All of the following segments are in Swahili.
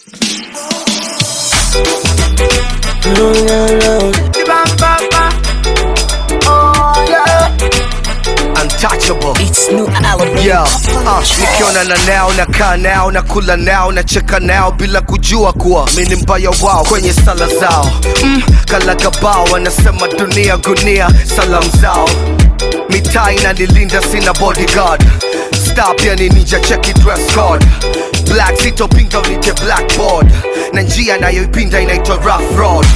Untouchable. It's new album. Yo, uh, nikiona na nao na kaa nao na kula nao na cheka nao bila kujua kuwa mi ni mbaya wao kwenye sala zao mm, kalakabao wanasema dunia gunia salam zao mitaa inanilinda sina bodyguard star pia ni ninja cheki dress code black sitopinga unite blackboard na njia nayoipinda inaitwa rough road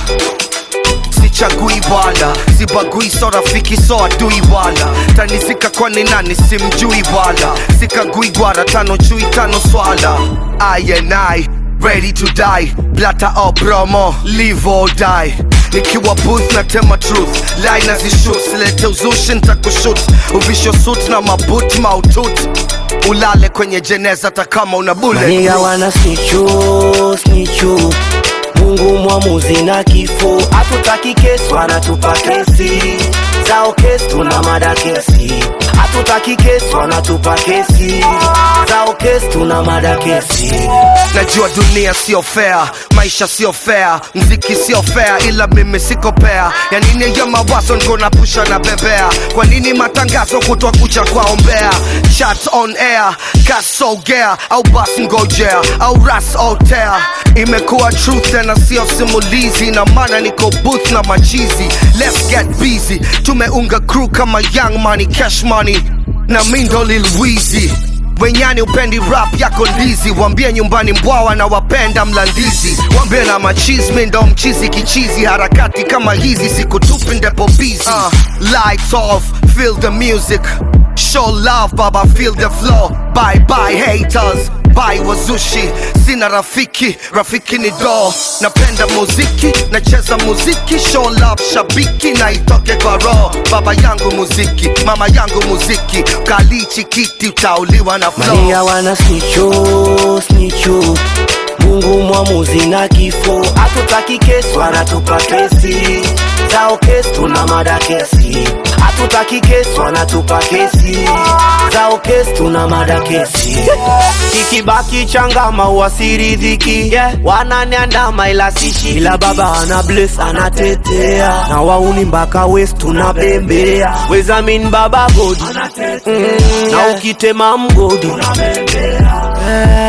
sichagui wala sibagui so rafiki so adui wala tanizika kwani nani simjui wala sikagui gwara tano chui tano swala I and I ready to die blata o promo live or die nikiwa booth na tema truth line azishut silete uzushi ntakushut uvisho suit na mabut mautut ulale kwenye jeneza hata kama una bullet Maniga wana snichu, snichu Mungu mwamuzi na kifo Hatutaki kesi wanatupa kesi Zao kesi tuna mada kesi Hatutaki kesi wanatupa kesi Zao kesi tuna mada kesi najua dunia sio fair maisha sio fair mziki sio fair ila mimi siko pea ya nini ya mawazo niko na pusha na bebea kwa nini matangazo kutwa kucha kwaombea chat on air kasogea au bas ngojea au ras otea imekuwa truth tena sio simulizi na maana niko booth na machizi let's get busy tumeunga crew kama young money cash money na mindo lil Weezy wenyani upendi rap yako ndizi wambie nyumbani mbwawa na wapenda mlandizi wambie na machismi ndo mchizi kichizi harakati kama hizi sikutupi ndepo busy uh, lights off feel the music show love baba feel the flow bye bye haters bye wazushi sina rafiki rafiki ni do napenda muziki nacheza muziki show love shabiki na itoke kwa roho baba yangu muziki mama yangu muziki kalichi kiti utauliwa na flow Maniga wana snichu, snichu Mungu mwamuzi na kifo Hatutaki kesi wanatupa kesi Zao kesi tuna mada kesi Hatutaki kesi wanatupa kesi Zao kesi tuna mada kesi Kikibaki changama uwasiridhiki yeah. Wananiandama ila sishi Ila baba ana bless anatetea Na wauni mpaka west tunabembea Wezamin baba godi mm, Na ukitema mgodi Eh,